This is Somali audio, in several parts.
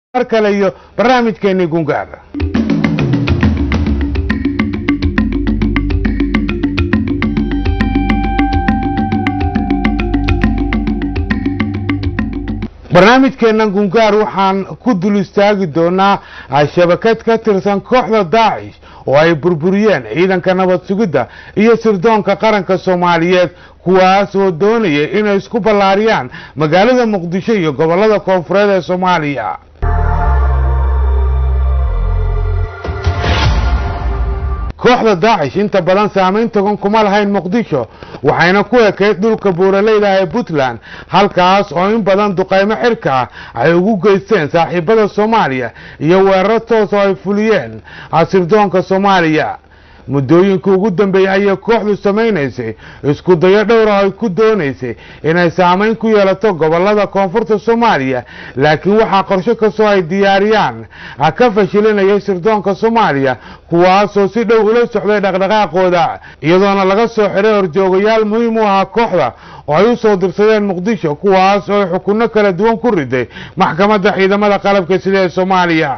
mar kale iyo barnaamijkeennii gungaar barnaamijkeennan gungaar waxaan ku dul istaagi doonaa shabakad ka tirsan kooxda daacish oo ay burburiyeen ciidanka nabad sugidda iyo sirdoonka qaranka soomaaliyeed kuwaas oo doonaya inay isku ballaariyaan magaalada muqdisho iyo gobollada koonfureed ee soomaaliya kooxda daacish inta badan saamayn togan kuma lahayn muqdisho waxayna ku ekayd dhulka buuraleyda ee puntland halkaas oo in badan duqaymo xirka ah ay ugu geysteen saaxiibada soomaaliya iyo weeraro toos oo ay fuliyeen sirdoonka soomaaliya muddooyinkii ugu dambeeyey ayay kooxdu samaynaysay isku dayo dhowra ay ku doonaysay inay saamayn ku yeelato gobollada koonfurta soomaaliya laakiin waxaa qorsho kastoo ay diyaariyaan ka fashilinayay sirdoonka soomaaliya kuwaasoo si dhow ula socday dhaqdhaqaaqooda iyadoona laga soo xiray horjoogayaal muhiim u ahaa kooxda oo ay u soo dirsadeen muqdisho kuwaas oo ay xukunno kala duwan ku riday maxkamadda ciidamada qalabka sida ee soomaaliya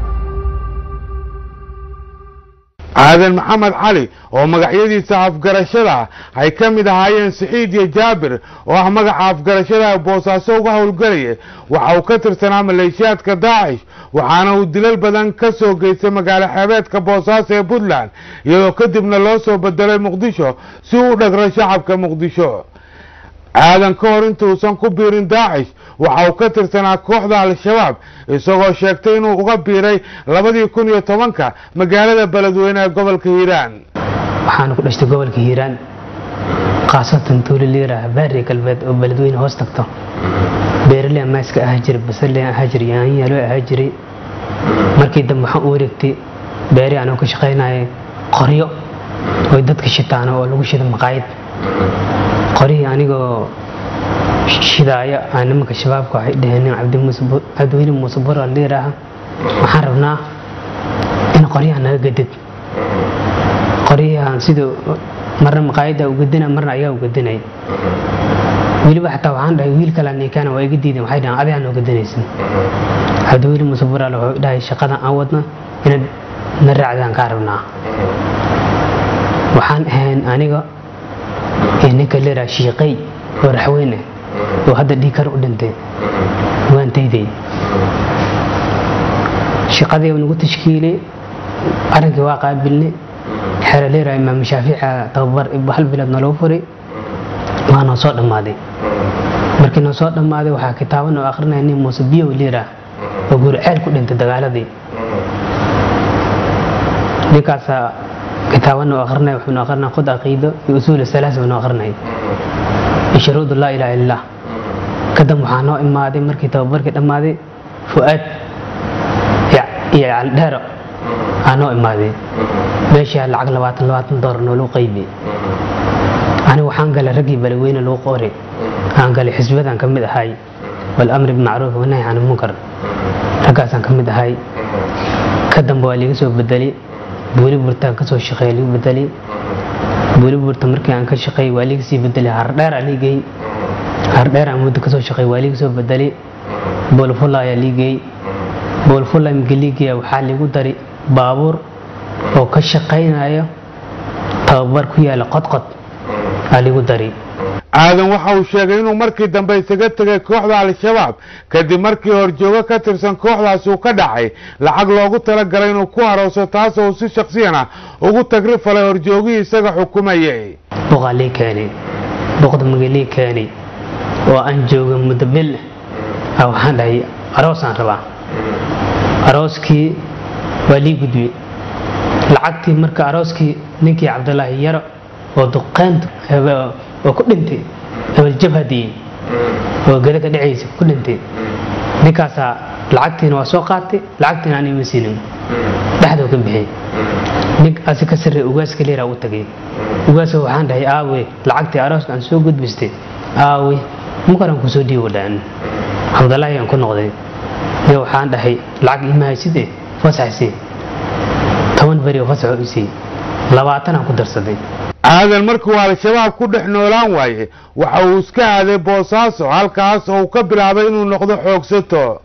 aadan maxamed cali oo magacyadiisa afgarashada ay ka mid ahaayeen saxiid iyo jaabir oo ah magaca afgarashada boosaaso uga howlgelaya waxa uu ka tirsanaa maleeshiyaadka daacish waxaana uu dilal badan ka soo geystay magaalo xeebeedka boosaaso ee puntland iyadoo kadibna loo soo bedelay muqdisho si uu u dhagro shacabka muqdisho aadan ka hor intuusan ku biirin daacish waxa uu ka tirsanaa kooxda al-shabaab isagoo sheegtay inuu uga biiray labadii kun iyo tobanka magaalada beledweyne ee gobolka hiiraan waxaana ku dhashtay gobolka hiiraan khaasatan tuuli liiraha baari galbeed oo beledweyne hoos tagto beeraley maaska ahaa jiray basarle ahaa jiray yaanyaaloo ahaa jiray markii dambe waxaan u wareegtay beeri anoo ka shaqaynaya qoryo oy dadka shitaano oo lagu shida maqaayad qorihii anigoo shidaaya aa nimanka shabaabka waxay dhaheen cabdiweli muuse bura liiraaha waxaan rabnaa in qoryaha naga gadid qoryahan siduu marna maqaayadda u gadina marna ayaa u gadinay weliba xataa waxaan dhahay wiil kale ninkaana waa iga diideen waxay dhahaan adigaa noo gadanaysin cabdiweli muuse buraal wuxuu dhahay shaqadan aan wadna inaad na raacdaan kaa rabnaa waxaan ahayn aniga iyo ninka leeraa shiiqay oo raxweyne oo hadda dhiikar u dhintay waan dayday shaqadii nagu tashkiilay arrinkii waa qaabilnay xero leeraa imaam shaafiica tababar hal bilood naloo furay waa noo soo dhammaaday markii noo soo dhammaaday waxaa kitaabo noo akrinaya nin muuse biyow leeraa oo gurceel ku dhintay dagaaladii ninkaasaa kitaabo noo akrinaya wuxuu noo akrinaya khud caqiido iyo usuul salaas buu noo akrinaya iyo shuruudu laa ilaaha illallah kadib waxaa noo imaaday markii tababarkii dhammaaday fu'aad iyo caldheero aa noo imaaday meeshaa lacag labaatan labaatan doolar nooluu qaybiyey anigu waxaan galay raggii balaweyne lagu qoray aan galay xisbadan ka mid ahay walamri bimacruuf wanahy can munkar raggaasaan ka mid ahay ka dambe waa liiga soo bedelay buuli burtaan kasoo shaqeeya ligu bedelay buuli burta markii aan ka shaqeeyay waa liiga sii bedelay hardheer aa liigay hardheer aan muddo kasoo shaqeey waa liiga soo bedelay boolfulla ayaa liigay boolfulla imika liigaya waxaa liigu daray baabuur oo ka shaqaynaya tababar ku yaala qodqod aa liigu daray aadan waxa uu sheegay inuu markii dambe isaga tegay kooxda al-shabaab kadib markii horjoogo ka tirsan kooxdaasi uu ka dhacay lacag loogu talagalay inuu ku harooso taasoo uu si shaksiyan ah ugu tagri falay horjoogihii isaga xukumayay boqaa lii keenay boqda maga lii keenay oo aan jooga muddo bil ah waxaan dhahay aroosaan rabaa arooskii waa lii gudbiyey lacagtii marka arooskii ninkii cabdulaahi yaro oo duqeynta oo ku dhintay abaljabhadii oo gada ka dhacaysa ku dhintay ninkaasaa lacagtiina waa soo qaatay lacagtiina aan ima siinin dhexdoo ka bixiyey nin asi ka sarreey ugaaska leeraa u tagay ugaaska waxaan dhahay aawe lacagtii arooska aan soo gudbistay aawe mukaran kusoo dhiibo dhaan cabdalaahi aan ku noqday iyo waxaan dhahay lacag ima hayside fasaxsi toban beri oo fasaxo isii labaatan aan ku darsaday aadan markuu al-shabaab ku dhex noolaan waaye waxa uu iska aaday boosaaso halkaas oo uu ka bilaabay inuu noqdo xoogsato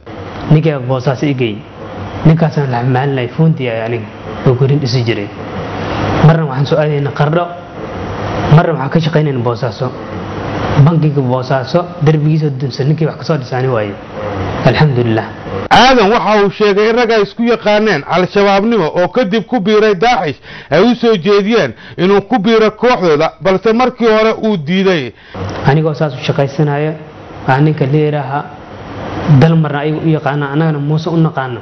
ninkaa boosaas igey ninkaasaan la maalinay fuuntii ay aniga oo gurin dhisi jiray marna waxaan soo aadayna qardho marna waxaan ka shaqaynayna boosaaso bankiga boosaaso derbigiisa dunsan ninkii wax kasoo dhisaani waaye alxamdulilah aadan waxa uu sheegay in rag ay isku yaqaaneen al-shabaabnimo oo kadib ku biiray daacish ay u soo jeediyeen inuu ku biiro kooxdooda balse markii hore uu diiday anigoo saas u shaqaysanaya waa ninka leeraha dal marna ayaga u yaqaana annagana muuse u naqaano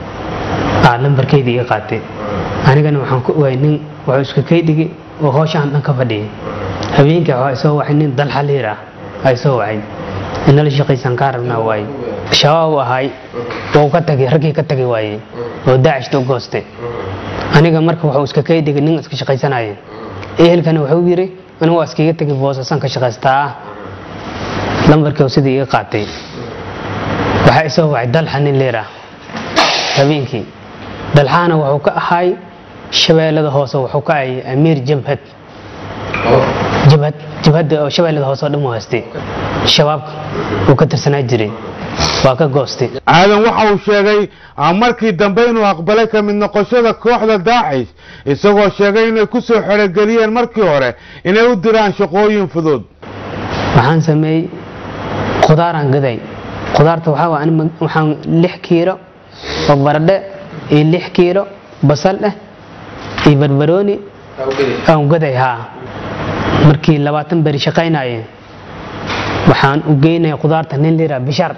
aa lambarkeydii iga qaatay anigana waxaan ku ogaay nin wuxuu iska kay dhigi oo hooshaan dhan ka fadhiyay habeenkii waxaa isoo wacay nin dalxa liir ah aa isoo wacay inala shaqaysan kaa rabnaa waaye shabaab u ahay wuu ka tagay raggii ka tagay waaye oo daacishta u goostay aniga marka wuxuu iska kay dhigay nin iska shaqaysanaya ehelkana wuxuu yiri anigu waa iskaga tegay boosasaan ka shaqaystaa ah lambarkii sidii iga qaatay waxaa isoo wacay dalxa nin leer ah habeenkii dalxaana wuxuu ka ahay shabeellada hoose wuxuu ka ahay amiir jabhad jabhad jabhadda oo shabeellada hoose oo dhan u haystay shabaabka uu ka tirsanaa jiray waa ka goostay aadan waxa uu sheegay markii dambe inuu aqbalay ka mid noqoshada kooxda daacish isagoo sheegay inay ku soo xerogeliyeen markii hore inay u diraan shaqooyin fudud waxaan sameeyey khudaaraan gaday khudaarta waxaa waa ani waxaan lix kiilo oo baradhe iyo lix kiilo basal eh iyo barbarooni aan gaday haa markii labaatan beri shaqaynaye waxaan u geynaya khudaarta nin liraa bishar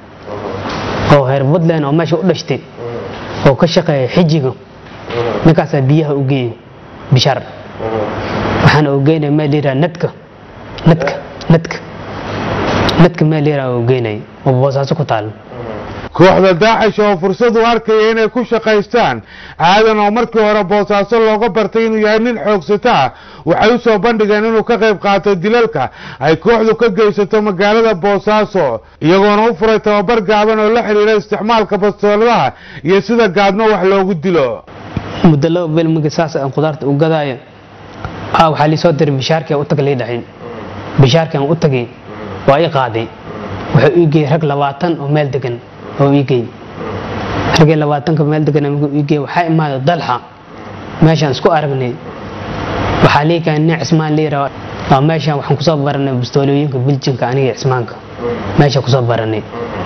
oo reer puntland oo meesha u dhashtay oo ka shaqeeya xijiga ninkaasaa biyaha u geeyey bishar waxaan u geynaya meel liraa nadka nadka nadka nadka meel liraa u geynaya oo boosaaso ku taalo kooxda daacish oo fursad u arkaya inay ku shaqaystaan aadan oo markii hore boosaaso looga bartay inuu yahay nin xoogsata ah waxay u soo bandhigeen inuu ka qayb qaato dilalka ay kooxdu ka geysato magaalada boosaaso iyagoona u furay tababar gaaban oo la xidhiira isticmaalka bastooladaha iyo sida gaadmo wax loogu dilo muddo laba bel markii saas aan khudaarta u gadaayo aa waxaa liisoo diray bishaarkii aan u tagay lii dhahay bishaarkii aan u tagay waa ii qaaday wuxuu ii geeyey rag labaatan oo meel degan oo ii geey raggii labaatanka meel degan markuu ii geey waxaa imaaday dalxa meeshaan isku aragnay waxaa lii keenay nin cismaan liira waa meeshaan waxaan kusoo baranay bastoolooyinka biljinka aniga cismaanka meesha kusoo baranay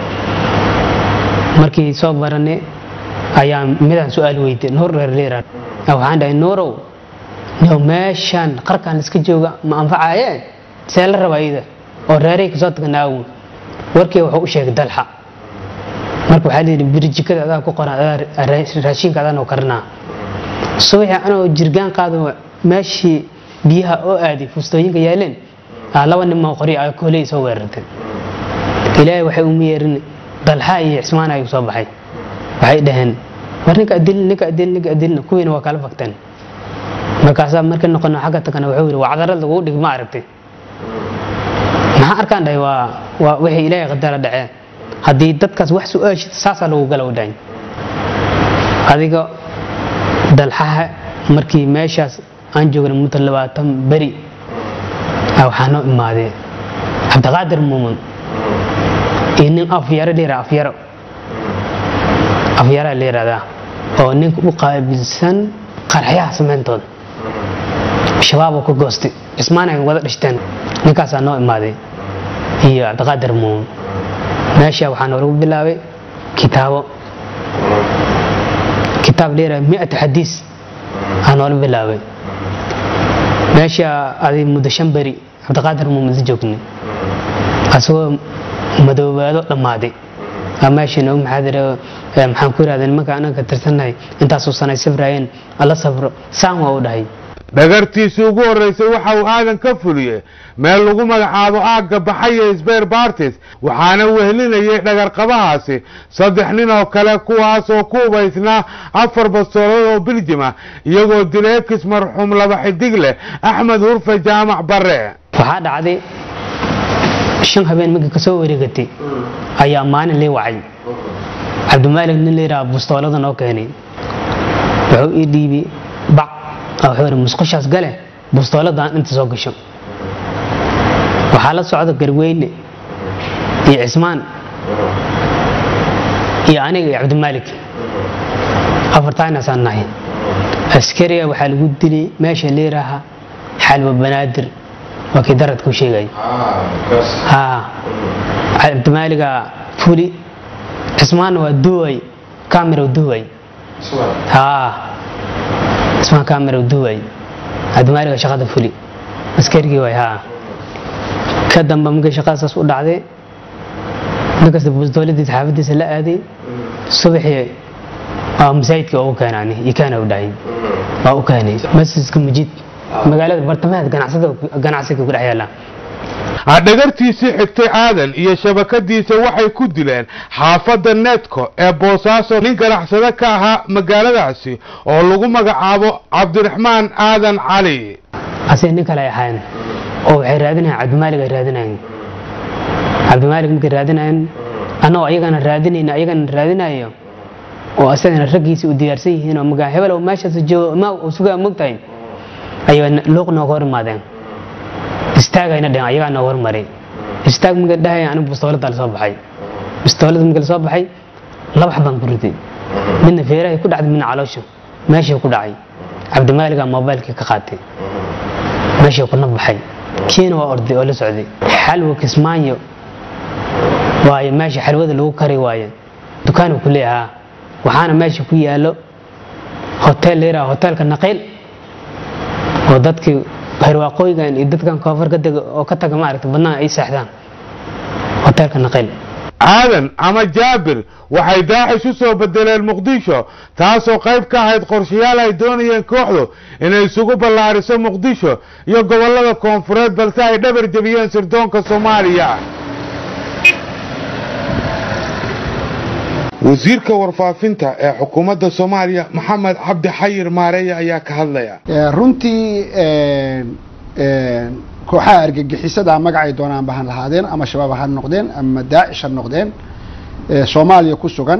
markii soo baranay ayaa midaan su-aal weydiy nuur reer liira waxaan dhahay nuurow niyow meeshaan qarkaan iska jooga ma anfacaaye see la rabaa iyada oo reeray kasoo tagnaawo warkii wuxuu u sheegay dalxa marka waxaa layidhi birjikada adaa ku qoran adaa raashinka adaan oo karinaa subaxii anoo jirgaan qaado meeshii biyaha oo aaday fustooyinka yaaleen laba nimoo qori a kooley soo weerartay ilaahay waxay uma yeerin dalxa iyo cismaan ay soo baxay waxay dhaheen war ninka adilin ninka adilin ninka adilin kuwiina waa kala fagteen markaasaa markii noqono xagga tagana wuxuu yidhi wacdarad lagu dhig ma aragtay maxaa arkaan dhahay waa waa wixii ilaahay qadara dhacee haddii dadkaas wax su-aashid saasaa lagu gala dhahay adiga dalxaha markii meeshaas aan joognay muddo labaatan beri waxaa noo imaadee cabdiqaadir muumin iyo nin afyaro layira afyaro afyaraa la yihahdaa oo ninka u qaabilsan qarxyaha samayntooda shabaaboo ka goostay cismaan ay wada dhishteen ninkaasaa noo imaaday iyo cabdiqaadir muumin meesha waxaa noolagu bilaabay kitaabo kitaab leeyahay mi'ata xadiis aa noola bilaabay meesha adi muddo shan beri cabdiqaadir muumin la joognay asagoo madoobaado dhammaaday aa meesha noogu maxaadire maxaan ku yidhahda nimanka anaga ka tirsannahay intaasuu sanay safraayeen alla safro saan waa u dhahay dhagartiisii ugu horreysay waxa uu aadan ka fuliyey meel lagu magacaabo aagga baxaya sbeer bartis waxaana wehlinayay dhagarqabahaasi saddex nin oo kale kuwaas oo ku hubaysnaa afar bastoolad oo biljima iyagoo dileekis marxuum laba xidig leh axmed hurfe jaamac bare waxaa dhacday shan habeen markii ka soo wareegatay ayaa maalin lii wacay cabdimaalig nin layidhaha bastoolada noo keenay wuxuu ii dhiibi bac wuxuu yidhi musqushaas gale bastooladan inta soo gasho waxaa la socda garweyne iyo cismaan iyo aniga iyo cabdimaalik afartaanasaan nahay askariga waxaa lagu dilay meesha leeraha xalwa banaadir waa kii daradku sheegay haa cabdimaaliga fuli cismaanna waa duway kamero duway haa cismaan kamero duway cabdimaaliga shaqada fuli askarigii way haa ka damba markii shaqadaas u dhacday ninkasta dowladiisa xaafadiisa la aaday subaxii waa masaajidka ugu keenaan ikaana u dhahay waa u keenay masjidka mujid magaalada bartamaheed ganacsiga ku dhex yaala dhagartiisii xigtay aadan iyo shabakadiisa waxay ku dileen xaafadda needko ee boosaaso nin ganacsado ka ahaa magaaladaasi oo lagu magacaabo cabdiraxmaan aadan cali asig nin kale ay ahaayeen oo waxay raadinayan cabdimaalig ay raadinayen cabdimaalig markay raadinayen annagoo ayagana raadinayna ayagana raadinayo oo asagana raggiisii u diyaarsan yihiin oo magaa hebel oo meeshaas joogo ma uu sugaa mogtahay ayay luuq nooga hor imaadeen istaagayna dhehen ayagaa nooga hormaray istaag markay dhahaya anigu bistoolada lasoo baxay bistoolada markii lasoo baxay laba xabaan ku riday midna feerahay ku dhacday midna caloosha meeshii ku dhacay cabdimaaligaa moobaylkii ka qaatay meeshii kuna baxay kiina waa orday oo la socday xalwa kismaayo waayo meesha xalwada lagu kari waaye dukaanuu ku leeyahaa waxaana meesha ku yaalo hotel layiraha hotelka naqiil oo dadkii herwaaqooyigan iyo dadkan koonfur ka dega oo ka taga maaragta badnaa ay seexdaan hotelka naqiil aadan ama jaabir waxay daacish u soo bedeleen muqdisho taasoo qayb ka ahayd qorshayaal ay doonayeen kooxdu inay isugu ballaariso muqdisho iyo gobollada koonfureed balse ay dhabar jebiyeen sirdoonka soomaaliya wasiirka warfaafinta ee xukuumadda soomaaliya maxamed cabdi xayir maareeye ayaa ka hadlaya runtii kooxaha argagixisada magacay doonaan ba han lahaadeen ama shabaab ha noqdeen ama daacish ha noqdeen soomaaliya ku sugan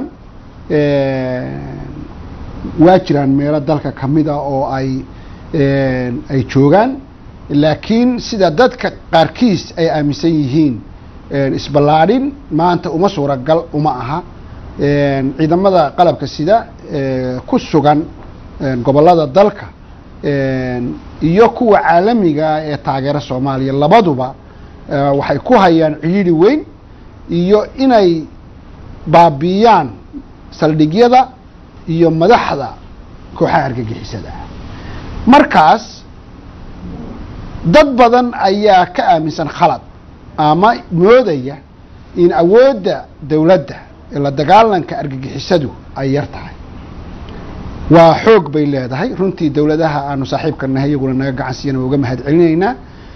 waa jiraan meelo dalka kamid ah oo ay ay joogaan laakiin sida dadka qaarkiis ay aaminsan yihiin isballaadhin maanta uma suuragal uma aha ciidamada qalabka sida ku sugan gobolada dalka iyo kuwa caalamiga ee taageera soomaaliya labaduba waxay ku hayaan ciidhi weyn iyo inay baabiiyaan saldhigyada iyo madaxda kooxaha argagixisada markaas dad badan ayaa ka aaminsan khalad ama moodaya in awoodda dowladda la dagaalanka argagixisadu ay yar tahay waa xoog bay leedahay runtii dowladaha aanu saaxiibka nahay iyaguna naga gacan siiyana waa uga mahad celinaynaa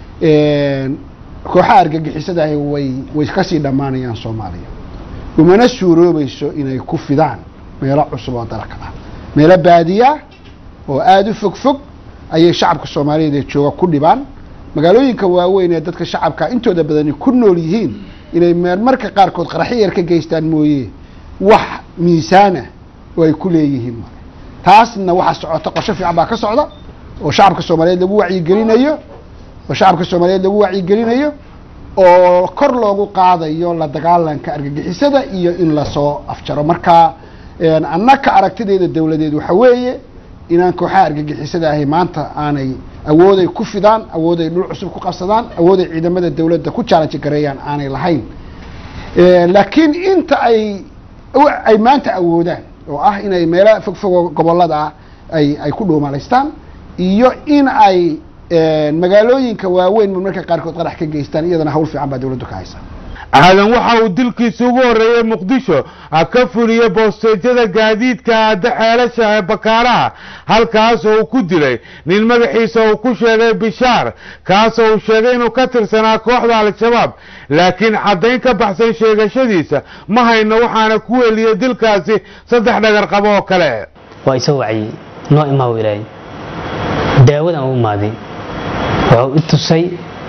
kooxaha argagixisadahi way way kasii dhammaanayaan soomaaliya umana suuroobayso inay ku fidaan meelo cusub oo dalka ah meelo baadiya oo aada u fog fog ayay shacabka soomaaliyeed ee jooga ku dhibaan magaalooyinka waaweyn ee dadka shacabka intooda badani ku nool yihiin inay meelmarka qaarkood qaraxyo yar ka geystaan mooye wax miisaana oo ay ku leeyihiin male taasna waxaa socota qorsho fiican baa ka socda oo shacabka soomaaliyeed lagu wacyigelinayo oo shacabka soomaaliyeed lagu wacyigelinayo oo kor loogu qaadayo la dagaalanka argagixisada iyo in lasoo afjaro marka annaka aragtideeda dowladeed waxa weeye inaan kooxaha argagixisada ahi maanta aanay awooday ku fidaan awooday dhul cusub ku qabsadaan awooday ciidamada dowladda ku challenge gareeyaan aanay lahayn laakiin inta ay ay maanta awoodaan oo ah inay meelo fog fogo gobolada ah ay ay ku dhuumalaystaan iyo in ay magaalooyinka waaweyn marmarka qaarkood qarax ka geystaan iyadana hawl fiican baa dowladdu ka haysaa aadan waxa uu dilkiisa ugu horreeyey muqdisho ka fuliyey boosteejyada gaadiidka aada xeelasha ee bakaaraha halkaas oo uu ku dilay nin magaxiisa uu ku sheegay bishaar kaasoo uu sheegay inuu ka tirsanaa kooxda al-shabaab laakiin caddayn ka baxsan sheegashadiisa ma hayno waxaana ku weliyey dilkaasi saddex dhagar qabo oo kale waa isoo waciyey noo imaaw ilaahay daawadan u imaaday wuxuu i tusay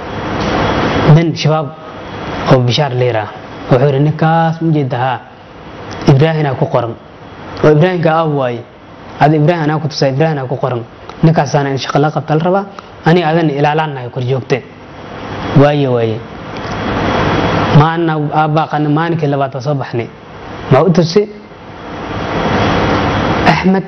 nin shabaab oo bishaar liira wuxuu yidhi ninkaas ma jeeda haa ibraahina ku qoran oo ibraahimka ah waaye ada ibraahim anaa ku tusaa ibraahina ku qoran ninkaasaana in shaqo la qabta la rabaa aniga adan ilaalaanahay kor joogte waaye waaye maana aabbaaqana maalinkii labaad waa soo baxnay ma u tusi axmed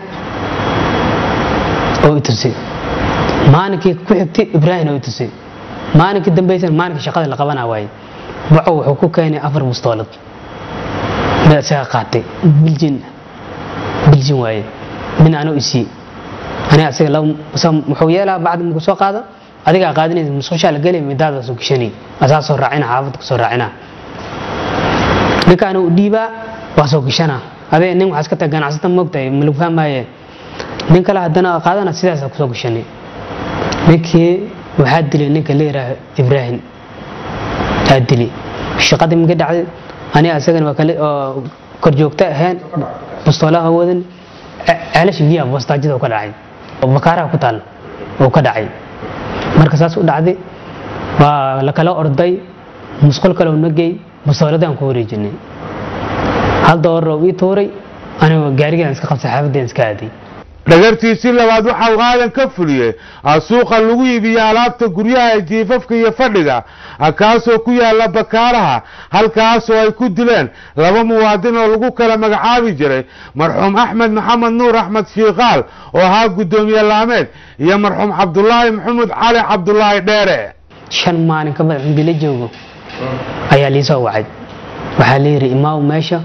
oo i tusay maalinkii ku xigtay ibraahim oo i tusay maalinkii dambaysan maalinka shaqada la qabanaa waaye waco wuxuu ku keenay afar bustoolad mid isaga qaatay biljin biljin waaye min anoo isii aniga asiga laba wuxuu yeelaa bacdi markuu soo qaado adigaa qaadinaysa musqushaa la gelay midaada soo gashanay asaa soo raacina xaafadda kusoo raacina ninkaana u dhiibaa waa soo gashanaa adee nin waxaa iska taga ganacsata moogtahay ma lagu fahmaaye nin kale haddana qaadana sidaasa kusoo gashanay ninkii waxaa dilay ninka la yidhaaho ibraahim aa dili shaqadii minka dhacday aniga asagana waa kale oo korjoogta ahayn bustoolaha wadan ceelasha biyaha boostaajada ka dhacay oo bakaaraha ku taal oo ka dhacay marka saas u dhacday waa la kala orday musqul kale u nagey bustooladaan ku wareejinay hal doolar oo ii tuuray anigoo gaarigaan iska qabtay xaafadeen iska aaday dhagartiisii labaad waxa uu aadan ka fuliyey suuqa lagu iibiyo alaabta guryaha jiifafka iyo fadhiga kaasoo ku yaala bakaaraha halkaasoo ay ku dileen laba muwaadin oo lagu kala magacaabi jiray marxuum axmed maxamed nuur axmed shiikaal oo ahaa guddoomiye laameed iyo marxuum cabdulaahi maxamuud cali cabdulaahi dheere shan maalin ka badan cindi la joogo ayaa liisoo wacay waxaa la yidhi imaaw meesha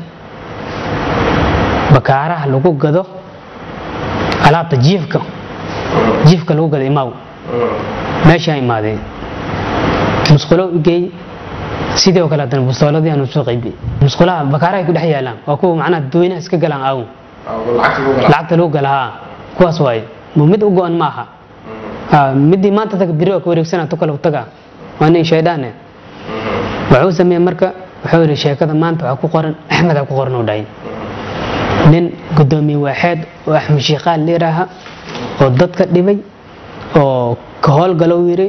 bakaaraha lagu gado alaabta jiifka jiifka lagu gado imaaw meeshaa imaadeen musqulo geey sidii oo kale haddana bustooladii aanu soo qaybiyey musqulaha bakaarahay ku dhex yaalaan waa kuwa macnaha dadweynaha iska galaan aaw lacagta lagu gala haa kuwaas waaye mid u go-an ma aha midii maanta taga biri waa ka wareegsana tu kale taga waa nin shaydhaane wuxuu sameeyey marka wuxuu yidhi sheekada maanta waxaa ku qoran axmed aa ku qoran u dhahay nin gudoomiye waaxeed oo axmed shiikaal leeraaha oo dadka dhibay oo ka howlgalow yiri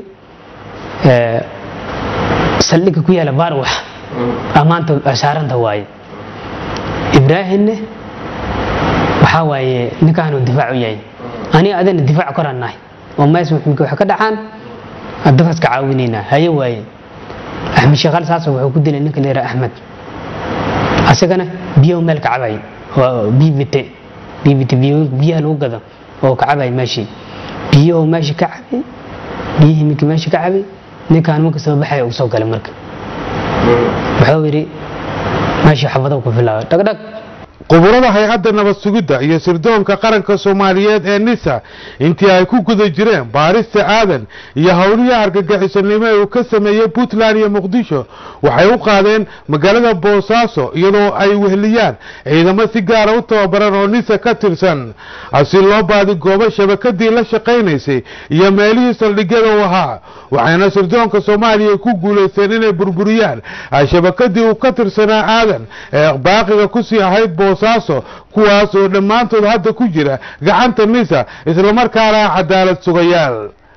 saldhigga ku yaala baarwax maanta saaranta waaye ibraahimne waxaa waaye ninkaanu difaac u yahay aniga adina difaac koraan nahay oo mees wax ka dhacaan dadkaas ka caawinaynaa haye waaye axmed shiikaal saas wuxuu ku dilay ninka leeraa axmed asagana biyahu meel ka cabay bbit bbit biyaha lagu gado oo ka cabay meeshii biyahoo meesha ka cabay biyihii minka meesha ka cabay ninkaan marka soo baxaya uu soo galay marka wuxuu yidhi meeshii xabado ku filaaba dhagdhag quburada hay-adda nabad sugidda iyo sirdoonka qaranka soomaaliyeed ee nisa intii ay ku guda jireen baarista aadan iyo howlihii argagixisonimo ee uu ka sameeyey puntland iyo muqdisho waxay u qaadeen magaalada boosaaso iyadoo ay wehliyaan ciidamo si gaara u tababaran oo nisa ka tirsan si loo baadigoobo shabakadii la shaqaynaysay iyo meelihii saldhigyada u ahaa waxayna sirdoonka soomaaliya ku guulaysteen inay burburiyaan shabakadii uu ka tirsanaa aadan ee baaqiga kusii ahayd boosaaso kuwaas oo dhammaantood hadda ku jira gacanta nisa islamarkaana cadaalad sugayaal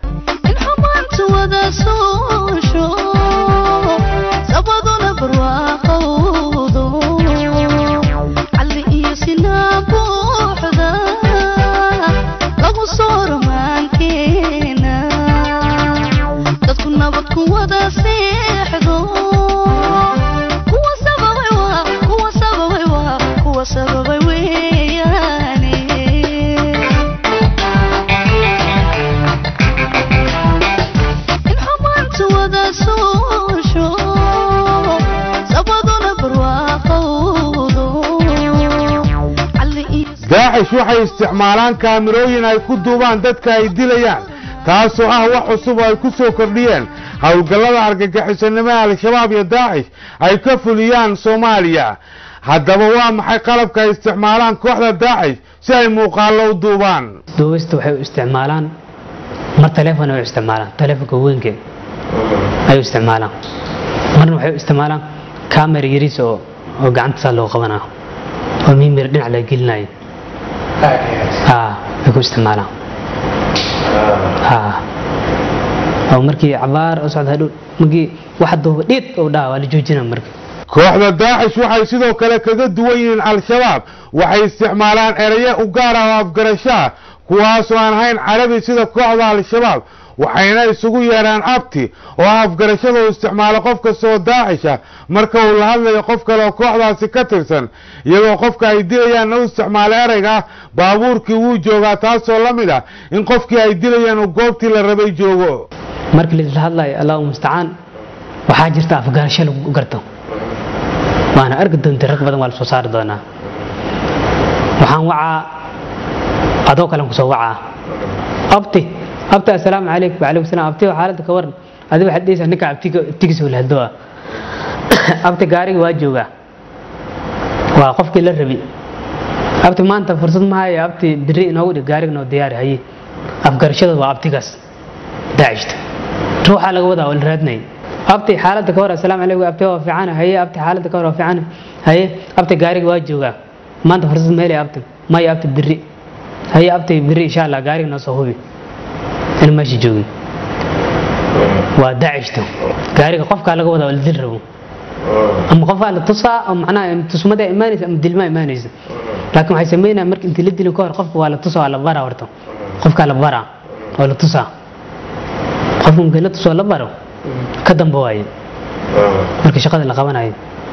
daacish waxay isticmaalaan kaamirooyin ay ku duubaan dadka ay dilayaan taasoo ah wax cusub oo ay ku soo kordhiyeen howlgallada argagixisonimada al-shabaab iyo daacish ay ka fuliyaan soomaaliya haddaba waa maxay qalabka ay isticmaalaan kooxda daacish si ay muuqaallo u duubaan duubista waxay u isticmaalaan mar taleefon ay u isticmaalaan taleefonka weynke ay u isticmaalaan marna waxay u isticmaalaan kamera yariis oo oo gacanta saa loo qabanaa oo mimir dhinac la gelinayo way ku isticmaalaan oo markii cabaar u socda hadhow markii wax duuba dhiid uu dhaha waa la joojina marka kooxda daacish waxay sidoo kale kaga duwan yihiin al-shabaab waxay isticmaalaan erayo u gaar ah oo afgarasho ah kuwaasoo aan ahayn carabi sida kooxda al-shabaab waxayna isugu yeedhaan abti oo ah afgarashada uu isticmaalo qof kastoo daacisha marka uu la hadlayo qof kale oo kooxdaasi ka tirsan iyagoo qofka ay dilayaanna u isticmaalo ereyga ah baabuurkii wuu joogaa taasoo la mid ah in qofkii ay dilayaan uu goobtii la rabay joogo markii laisla hadlayo allahu mustacaan waxaa jirta afgarasho lagu garto waana arki doontay rag badan waa la soo saari doonaa waxaan wacaa adoo kalen kusoo wacaa abti abti assalaamu calaykum wacalaykum salaam abti xaaladda ka waran adiga waxaad dhehaysaa ninka abtiga abtigiisa walhado ah abti gaariga waa joogaa waa qofkii la rabi abti maanta fursad ma haya abti biri inoogu dhig gaariga noo diyaari haye afgarashada waa abtigaas daacishta ruuxaa laga wadaa oo la raadnay abti xaaladda ka hor assalaamu calaykum abti waa fiican haye abti xaaladda ka hor waa fiican haye abti gaariga waa joogaa maanta fursad ma helay abti maya abti biri haye abti biri insha allah gaariga noo soo hubi in meesha joogin waa daacishta gaariga qofkaa laga wadaa oo la dil rabo ama qofaa la tusaa oo macnaha tusmada imaanaysa ama dilmaa imaanaysa laakiin waxay sameynayaan marka intii la dilin ka hor qofka waa la tusaa waa la baraa horta qofkaa la baraa oo la tusaa qofka markii la tusoo la baro ka damba waaye marka shaqada la qabanayo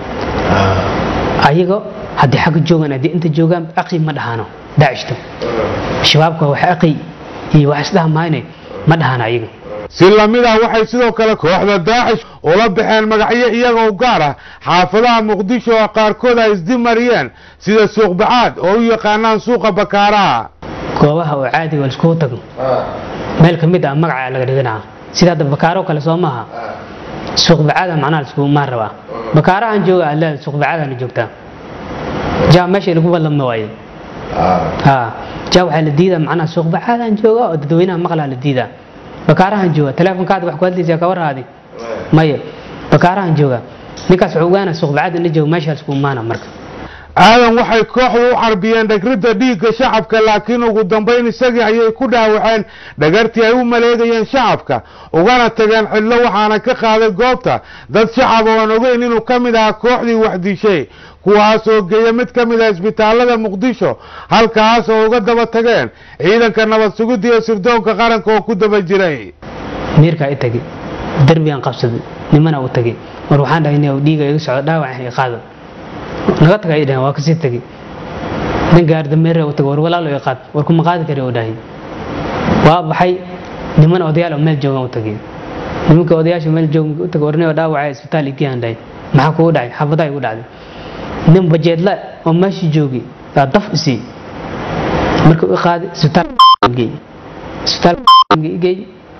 ayago haddii xagga joogaan haddii inta joogaan aqi ma dhahaano daacishta shabaabka wax aqi iyo wax isdhaha maayne ma dhahaano ayaga si lamid ah waxay sidoo kale kooxda daacish ula baxeen magacyo iyaga u gaar ah xaafadaha muqdisho oo qaarkood ay isdimariyeen sida suuq bacaad oo u yaqaanaan suuqa bakaaraha goobaha oo caadiga laiskugu tago meel ka mid ah magaca laga dhiganaa sida hadda bakaaro kale soo maaha suuq bacaada macnaha laiskugu maan rabaa bakaarahan jooga alle suuq bacaadana joogtaa jaa meesha lagu ballamna waaye ha jaa waxaa la diidaa macnaha suuq bacaadaan jooga oo dadweynaha maqlaa la diidaa bakaarahan jooga teleefonkaada wax ku hadlaysaa ka warhaadi maya bakaarahan jooga ninkaas wuxuu ogaana suuq bacaad in la joogo meesha laiskugu maana marka aadan waxay kooxdu u carbiyeen dhagridda dhiigga shacabka laakiin ugu dambayn isagii ayay ku dhaawaceen dhagartii ay u maleegayeen shacabka ugana tageen cidlo waxaana ka qaaday goobta dad shacab ooan ogeyn inuu ka mid ahaa kooxdii wax dishay kuwaas oo geeya mid ka mid ah isbitaalada muqdisho halkaas oo uga daba tageen ciidanka nabad sugidda iyo sirdoonka qaranka oo ku daba jiray miirkaa i tagay derbigaan qabsaday nimana u tagay war waxaan dhahay nin dhiiga iga socdo dhaawac i qaado naga taga ay dhahan waa kasii tagay nin gaardameere u tagay war walaalo i qaad war kuma qaadi kari u dhahay waa baxay niman odayaal oo meel joogan u tagay nimanka odayaasha meel joogan u tagay war nin dhaawaca isbitaal igiyaan dhahay maxaa kugu dhacay xabadaa igu dhacday nin bajeedla oo meesha joogay yaa daf isii marka u qaaday isbitaalgey isbitaalgey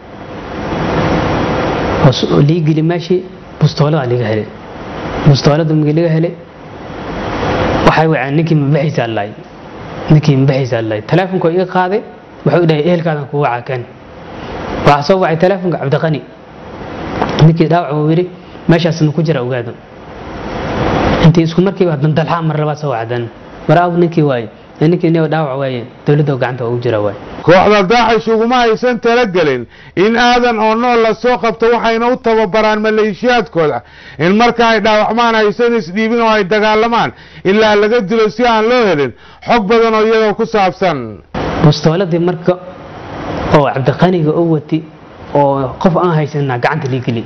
oo lii geli meeshii bustoolada laga helay bustoolada markii laga helay waxay waceen ninkii mabaxiisa allaay ninkii mabaxiisa allaay teleefonka iga qaaday wuxuu dhahay ehelkaadan kugu wacaa kan waxaa soo wacay teleefonka cabdiqani ninkii dhaawac uu yidhi meeshaas ma ku jira ogaado intii isku markiiba dandalxaa mar labaad soo wacdan war aw ninkii waaye ninkii nin dhaawac waaye dowladda gacanta ugu jira waaye kooxda daacish uguma aysan talagelin in aadan oo nool la soo qabto waxayna u tababaraan maleeshiyaadkooda in marka ay dhaawacmaan aysan isdhiibin oo ay dagaalamaan ilaa laga dilo si aan loo helin xog badan oo iyadoo ku saabsan bustooladii marka oo cabdiqaniga u wati oo qof aan haysanaa gacanta lii geli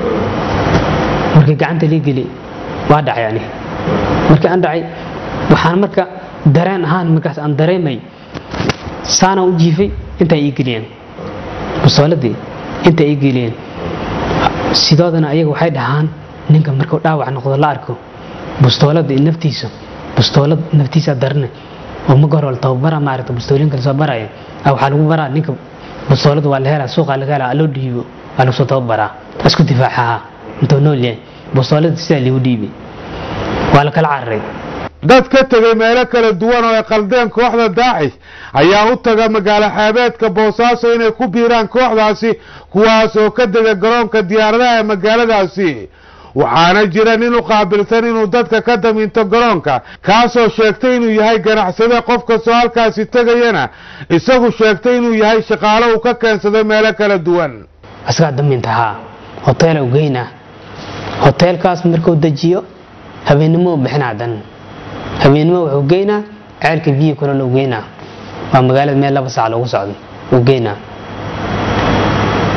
markii gacanta lii geli waa dhacay ani markii aan dhacay waxaan marka dareen ahaan markaas aan dareemay saana u jiifay intay ii geliyeen bustooladii intay ii geliyeen sidoodana ayaga waxay dhahaan ninka markuu dhaawac noqdo la arko bustoolada naftiisa bustoolad naftiisa darne oo ma goor wal tababara maaragta bustoolinka lasoo baraya waxaa lagu baraa ninka bustoolada waa la helaa suuqa laga helaa loo dhiibo waa lagu soo tababaraa isku difaacaha intuu nool yahay bustoolada sidaa liigu dhiibay waa la kala cararay dad ka tegay meelo kala duwan oo ay qaldeen kooxda daacish ayaa u taga magaalo xeebeedka boosaaso inay ku biiraan kooxdaasi kuwaas oo ka dega garoonka diyaaradaha ee magaaladaasi waxaana jira nin u qaabilsan inuu dadka ka daminto garoonka kaasoo sheegtay inuu yahay ganacsade qof kastoo halkaasi tegayana isagu sheegtay inuu yahay shaqaalo uu ka keensaday meelo kala duwan asagaa daminta haa hoteela u geynaa hoteelkaas markuu dejiyo habeennimo u bixinaa dan habeennimo wuxuu geynaa ceelka biyo kulol u geynaa waa magaalada meel laba saac loogu socdo u geynaa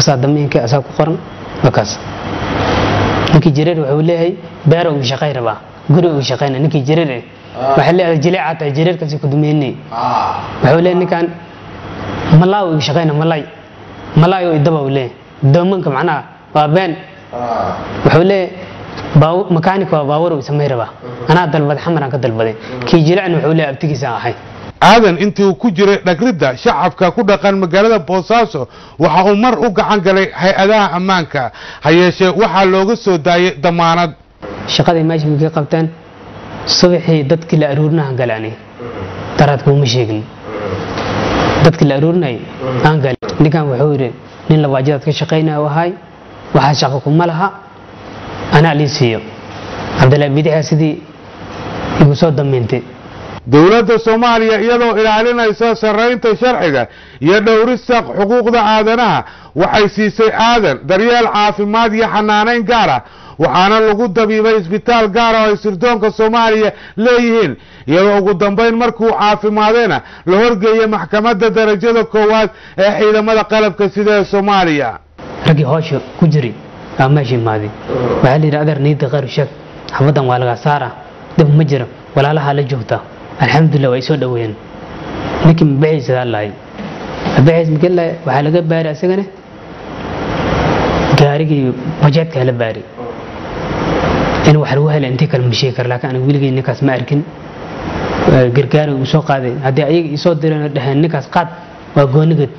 asaa damiinka asaa ku qoran waa kaas ninkii jareer wuxuu leeyahay beero ugu shaqay rabaa guri ugu shaqayna ninkii jareer eh waxay leedahay jileecaa tahay jareerkaasi ku dumeynay wuxuu leeyahay ninkan malaa ugu shaqayna malay malay oo idaba uu leeyahay doomanka macnaha waa been wuxuu leeyahay makaanik waa baawar uu samay rabaa anaa dalbaday xamaraan ka dalbaday kii jilecna wuxuu leeyahay abtigiisa ahay aadan intii uu ku jiray dhagridda shacabka ku dhaqan magaalada boosaaso waxa uu mar u gacan galay hay-adaha ammaanka ha yeeshee waxaa looga soo daayay damaanad shaqadii meesha markay qabteen subaxii dadkii la aruurinahan galaani daraad kuuma sheegin dadkii la aruurinay aan gali ninkan wuxuu yidhi nin labaajadaad ka shaqaynaya u ahay waxaa shaqo kuma laha anaa lii siiyo cabdillaahi bidixa sidii igu soo damiintay dowladda soomaaliya iyadoo ilaalinaysa sarraynta sharciga iyo dhowrista xuquuqda aadanaha waxay siisay aadan daryeel caafimaad iyo xanaanayn gaar ah waxaana lagu dabiibay isbitaal gaara oo ay sirdoonka soomaaliya leeyihiin iyadoo ugu dambayn markuu caafimaadayna la horgeeyay maxkamadda darajada koowaad ee ciidamada qalabka sida ee soomaaliya raggii hoosha ku jiray aa meesha imaaday waxaa la yidhi adeer niida khayr sheeg xafadan waa lagaa saara dib ma jiro walaalahaa la joogta alxamdulilah waa isoo dhaweeyeen ninkii mabaxiisa lahay mabaxiis makela waxaa laga baari asagana gaarigii bajeedka la baari in wax lagu hela intii kale ma sheegi kara laakiin aniga weligay ninkaas ma arkin gargaari uu soo qaaday haddii ayaga isoo direen dhaheen ninkaas qaad waa goonigad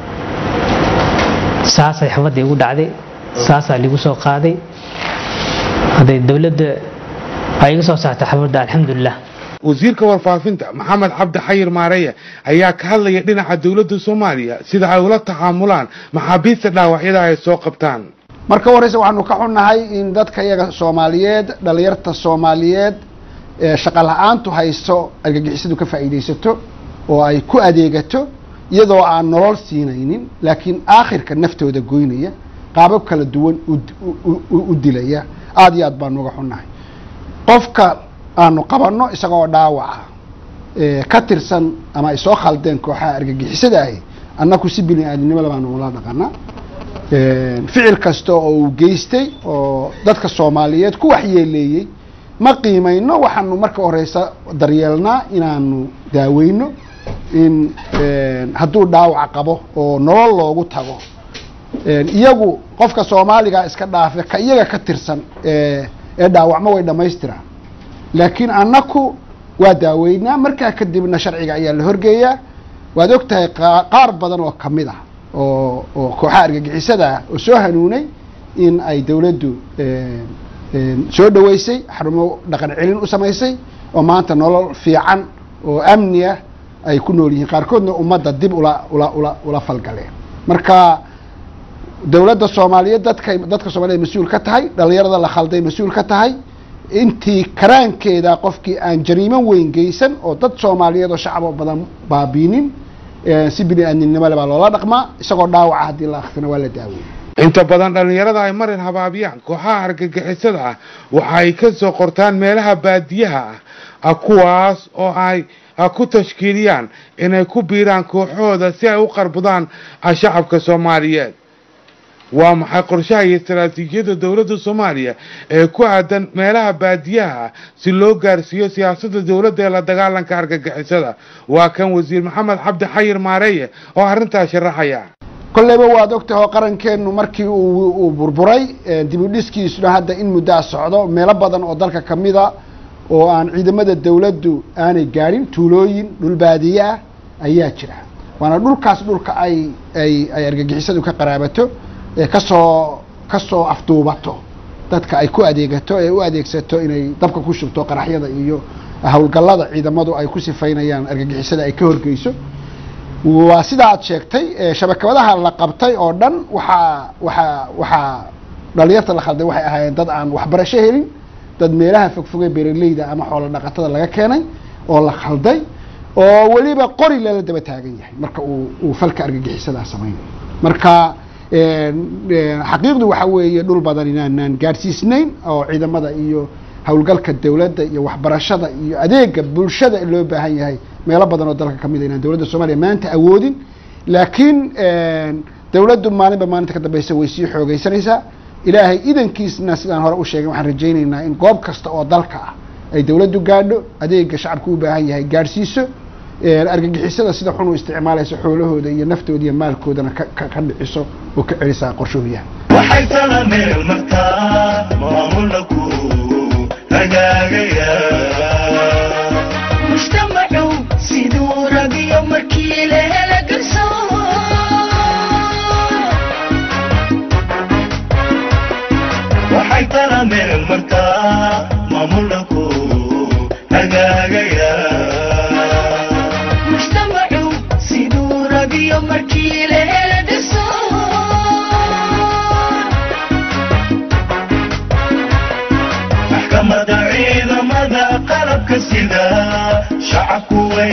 saasay xafaddii igu dhacday saasaa ligu soo qaaday hadday dowladda ay iga soo saartay xabadda alxamdulilah wasiirka warfaafinta maxamed cabdi xayir maareya ayaa ka hadlaya dhinaca dowladda soomaaliya sida ay ula tacaamulaan maxaabiista dhaawacyada ay soo qabtaan marka horeyse waxaanu ka xunnahay in dadka iyaga soomaaliyeed dhalinyarta soomaaliyeed ee shaqa la-aantu hayso argagixisadu ka faa'iidaysato oo ay ku adeegato iyadoo aan nolol siinaynin laakiin aakhirka naftooda goynaya qaabab kala duwan u dilaya aada iyo aad baanu uga xunnahay qofka aanu qabanno isagoo dhaawaca ka tirsan ama ay soo khaldeen kooxaha argagixisada ahi annaku si bini aadamnimada baanu ula dhaqanaa ficil kasta oo uu geystay oo dadka soomaaliyeed ku waxyeeleeyey ma qiimayno waxaanu marka horeysa daryeelnaa inaanu daaweyno in hadduu dhaawac qabo oo nolol loogu tago iyagu qofka soomaaliga iska dhaafe ka iyaga ka tirsan ee dhaawacmo way dhammaystiraan laakiin annaku waa daaweynaa markaa kadibna sharciga ayaa la horgeeyaa waad og tahay qaar badan oo kamid ah oo oo kooxaha argagixisada ah oo soo hanuunay in ay dowladdu soo dhaweysay xarumo dhaqan celin u samaysay oo maanta nolol fiican oo amni ah ay ku nool yihiin qaarkoodna ummadda dib ula ula ula ula falgaleen marka dowladda soomaaliyeed dadkay dadka soomaliyeed mas-uul ka tahay dhalinyarada la khalday mas-uul ka tahay intii karaankeeda qofkii aan jariimo weyn geysan oo dad soomaaliyeed oo shacabo badan baabiinin si bini aadminimole baa loola dhaqmaa isagoo dhaawaca haddii la akrina waa la daaweyey inta badan dhallinyarada ay marin habaabiyaan kooxaha argagixisada ah waxa ay ka soo qortaan meelaha baadiyaha ah kuwaas oo ay ku tashkiiliyaan inay ku biiraan kooxooda si ay u qarbudaan shacabka soomaaliyeed waa maxay qorshaha iyo istaraatiijiyadda dowladda soomaaliya ee ku aadan meelaha baadiyaha ah si loo gaarsiiyo siyaasadda dowladda ee la dagaalanka argagixisada waa kan wasiir maxamed cabdi xayir maareeye oo arrintaas sharaxaya kolleyba waad ogtahay oo qarankeenu markii uu burburay dib u dhiskiisuna hadda in muddaa socdo meelo badan oo dalka ka mida oo aan ciidamada dowladdu aanay gaadhin tuulooyin dhul baadiye ah ayaa jira waana dhulkaas dhulka ay ay ay argagixisadu ka qaraabato ee kasoo kasoo afduubato dadka ay ku adeegato ee u adeegsato inay dabka ku shubto qaraxyada iyo howlgallada ciidamadu ay ku sifaynayaan argagixisada ay ka horgeyso waa sida aad sheegtay shabakabadaha la qabtay oo dhan waxaa waxaa waxaa dhalinyarta la khalday waxay ahaayeen dad aan waxbarasho helin dad meelaha fogfogee beeraleyda ama xoolo dhaqatada laga keenay oo la khalday oo weliba qori lala daba taagan yahay marka uu uu falka argagixisadaa samaynayo marka xaqiiqdu waxa weeye dhul badan inaanaan gaadhsiisnayn oo ciidamada iyo howlgalka dowladda iyo waxbarashada iyo adeega bulshada loo baahan yahay meelo badan oo dalka kamid a inaan dowladda soomaaliya maanta awoodin laakiin dowladdu maalinba maalinta ka dambeysa way sii xoogaysanaysaa ilaahay idankiisna sidaan hore u sheegay waxaan rajaynaynaa in goob kasta oo dalka ah ay dowladdu gaadho adeega shacabku u baahan yahay gaadhsiiso argagixisada sida xun u isticmaalaysa xoolahooda iyo naftooda iyo maalkoodana ka dhiciso oo ka celisaa qorshooyaha waxay tala meel martaa maamulaku hagaagaya mujtamacu siduu rabiyo markii la hela garsoor waxay tala meel martaa maamulaku hagaagaya mujtamacu siduu rabiyo markii la hela garsoor maxkamada ciidamada qalabka sida shacabku way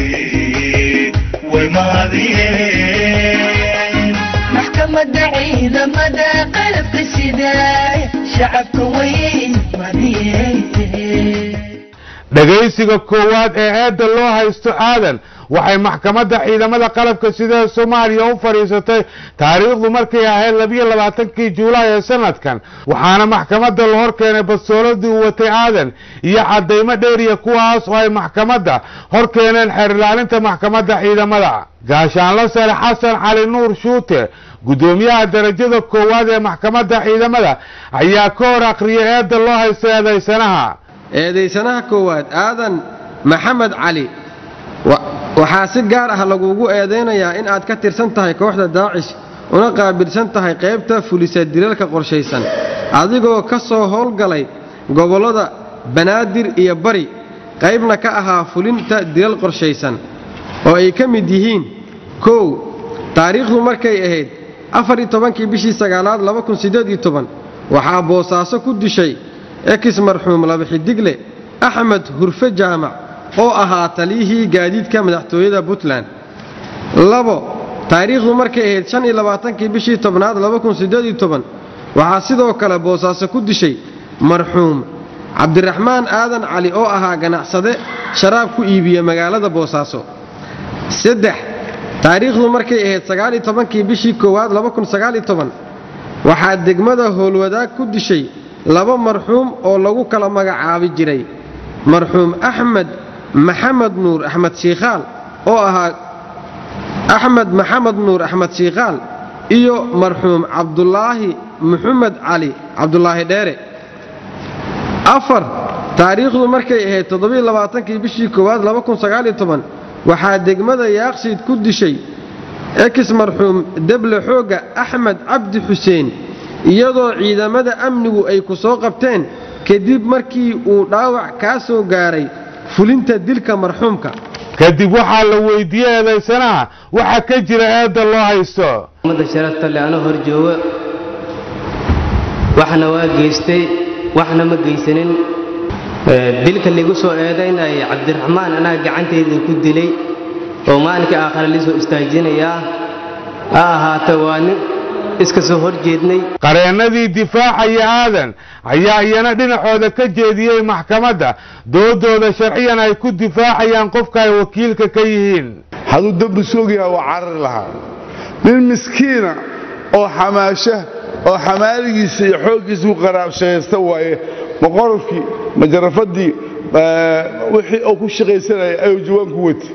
way mahadiyeen maxkamadda ciidamada qalabka sida shacabka way madiyeen dhegaysiga koowaad ee eedda loo haysto aadan waxay maxkamadda ciidamada qalabka sida soomaaliya u fadhiisatay taariikhdu markay ahayd labiyo labaatankii juulaay ee sanadkan waxaana maxkamadda la hor keenay bastooladii uu watay aadan iyo caddaymo dheeriya kuwaas oo ay maxkamadda hor keeneen xeer ilaalinta maxkamadda ciidamada gaashaanla sare xasan cali nuur shuute guddoomiyaha darajada koowaad ee maxkamadda ciidamada ayaa ka hor akhriyay eedda loo haysto eedaysanaha eedaysanaha koowaad aadan maxamed cali waxaa si gaar ah lagugu eedaynayaa in aad ka tirsan tahay kooxda daacish una qaabilsan tahay qaybta fulisa dilalka qorshaysan adigoo ka soo howlgalay gobollada banaadir iyo bari qaybna ka ahaa fulinta dilal qorshaysan oo ay ka mid yihiin kow taariikhdu markay ahayd afariyo tobankii bishii sagaalaad waxaa boosaaso ku dishay ekis marxuum laba xidigle axmed hurfe jaamac oo ahaa taliyihii gaadiidka madaxtooyada puntland labo taariikhdu markay ahayd shan iyo labaatankii bishii tobnaad waxaa sidoo kale boosaaso ku dishay marxuum cabdiraxmaan aadan cali oo ahaa ganacsade sharaab ku iibiya magaalada boosaaso saddex taariikhdu markay ahayd sagaaliyo tobankii bishii koowaad waxaa degmada howlwadaag ku dishay laba marxuum oo lagu kala magacaabi jiray marxuum axmed maxamed nuur axmed shiikhaal oo ahaa axmed maxamed nuur axmed shiikhaal iyo marxuum cabdulaahi maxamed cali cabdulaahi dheere afar taariikhdu markay ahayd toddobaiylaaaankii bishii koowaad waxaa degmada yaaqshiid ku dishay ekis marxuum deble xoogga axmed cabdi xuseen iyadoo ciidamada amnigu ay ku soo qabteen kadib markii uu dhaawac kaa soo gaaray fulinta dilka marxuumka kadib waxaa la weydiiyey eedaysanaha waxaa ka jira eedda loo haysto ummadda sharafta le anoo hor jooga waxna waa geystay waxna ma geysanin dilka ligu soo eedaynaya cabdiraxmaan anaa gacantayda ku dilay oo maalinkai aakhare lisoo istaajinayaa ha ahaata waa nin iska soo hor jeednay qareennadii difaacaya aadan ayaa iyana dhinacooda ka jeediyey maxkamadda doodooda sharciyan ay ku difaacayaan qofka ay wakiilka ka yihiin hadduu dembi soogyaha waa carari lahaa nin miskiina oo xamaasha oo xamaaligiisa iyo xooggiisa ku qaraabshaysta waaye ma qorofkii ma jarafadii wixii uu ku shaqaysanaya ayuu jawaan ku wati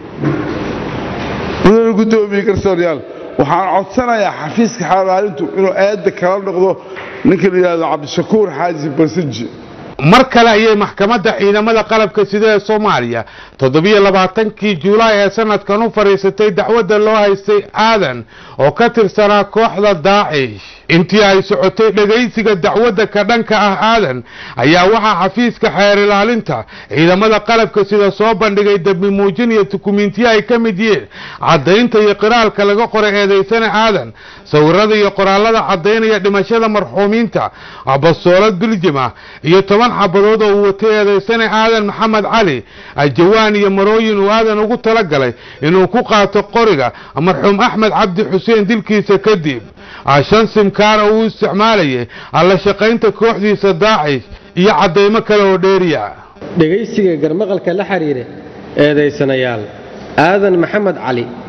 mudana guddoomiye garsooryaal waxaan codsanayaa xafiiska xalaalintu inuu aadda kala noqdo ninka la yidhahdo cabdishakuur xaaji barsinji mar kale ayay maxkamadda ciidamada qalabka sida ee soomaaliya toddobiyo labaatankii juulaay ee sanadkan u fadhiisatay dacwadda loo haystay aadan oo ka tirsanaa kooxda daacish intii ay socotay dhegaysiga dacwadda ka dhanka ah aadan ayaa waxaa xafiiska xeer ilaalinta ciidamada qalabka sida soo bandhigay dembi muujin iyo dukumentiyo ay ka mid yihiin caddaynta iyo qiraalka laga qoray eedaysana aadan sawirada iyo qoraallada caddaynaya dhimashada marxuumiinta bastoolad biljima iyo toban xabadood oo uu watay eedaysana aadan maxamed cali jawaan iyo marooyin uu aadan ugu talagalay inuu ku qaato qoriga marxuum axmed cabdi xuseen dilkiisa kadib shan simkaar oo uu isticmaalayay alla shaqaynta kooxdiisa daacish iyo caddaymo kale oo dheeriya dhegaysiga garmaqalka la xidhiira eedaysanayaal aadan maxamed cali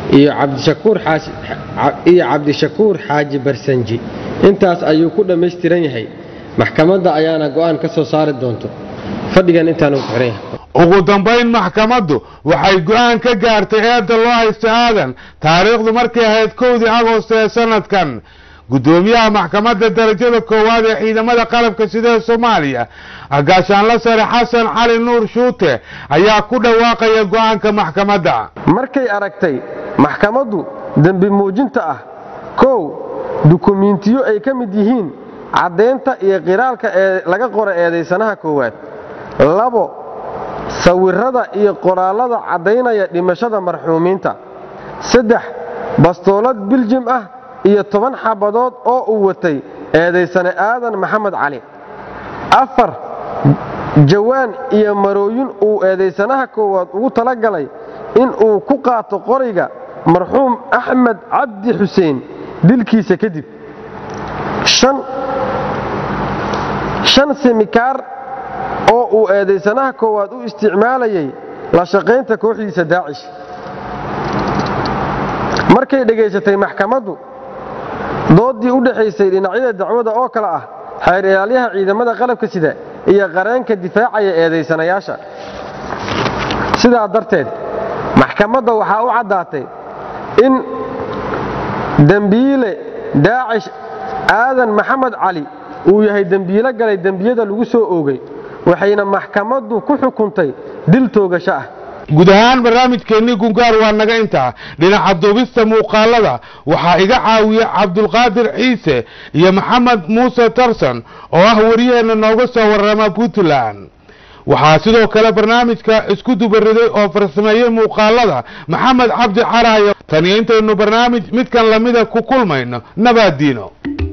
iyo cabdishakuur xaaji iyo cabdishakuur xaaji barsanji intaas ayuu ku dhammaystiran yahay maxkamadda ayaana go'aan ka soo saari doonto fadhigan intaanu ku xiran yahay ugu dambayn maxkamaddu waxay go'aan ka gaartay eedda loo haysto aadan taariikhdu markay ahayd kowdii agost ee sanadkan guddoomiyaha maxkamadda darajada koowaad ee ciidamada qalabka sida ee soomaaliya gaashaanla sare xasan cali nuur shuute ayaa ku dhawaaqaya go'aanka maxkamadda markay aragtay maxkamaddu dembi muujinta ah kow dukumiintiyo ay ka mid yihiin caddaynta iyo qiraalka ee laga qora eedaysanaha koowaad labo sawirrada iyo qoraallada caddaynaya dhimashada marxuumiinta saddex bastoolad biljim ah iyo toban xabadood oo uu watay eedaysane aadan maxamed cali afar jawaan iyo marooyin uu eedaysanaha koowaad ugu talagalay in uu ku qaato qoriga marxuum axmed cabdi xuseen dilkiisa kadib shan simikaar oo uu eedaysanaha koowaad u isticmaalayay la shaqaynta kooxdiisa daacish markay dhegaysatay maxkamaddu dooddii u dhexaysay dhinacyada dacwada oo kale ah xeer ilaalyaha ciidamada qalabka sida iyo qareenka difaacaya eedaysanayaasha sidaa darteed maxkamadda waxaa u caddaatay in dembiile daacish aadan maxamed cali uu yahay dembiilo galay dembiyada lagu soo oogay waxayna maxkamaddu ku xukuntay dil toogasho ah guud ahaan barnaamijkeennii gungaar waa naga intaa dhinaca duubista muuqaalada waxaa iga caawiya cabdulqaadir ciise iyo maxamed muuse tarson oo ah wariyaheenna nooga soo warrama puntland waxaa sidoo kale barnaamijka isku dubariday oo farsameeyey muuqaalada maxamed cabdi caraayo taniyo intaynu barnaamij midkan lamida ku kulmayno nabaadiino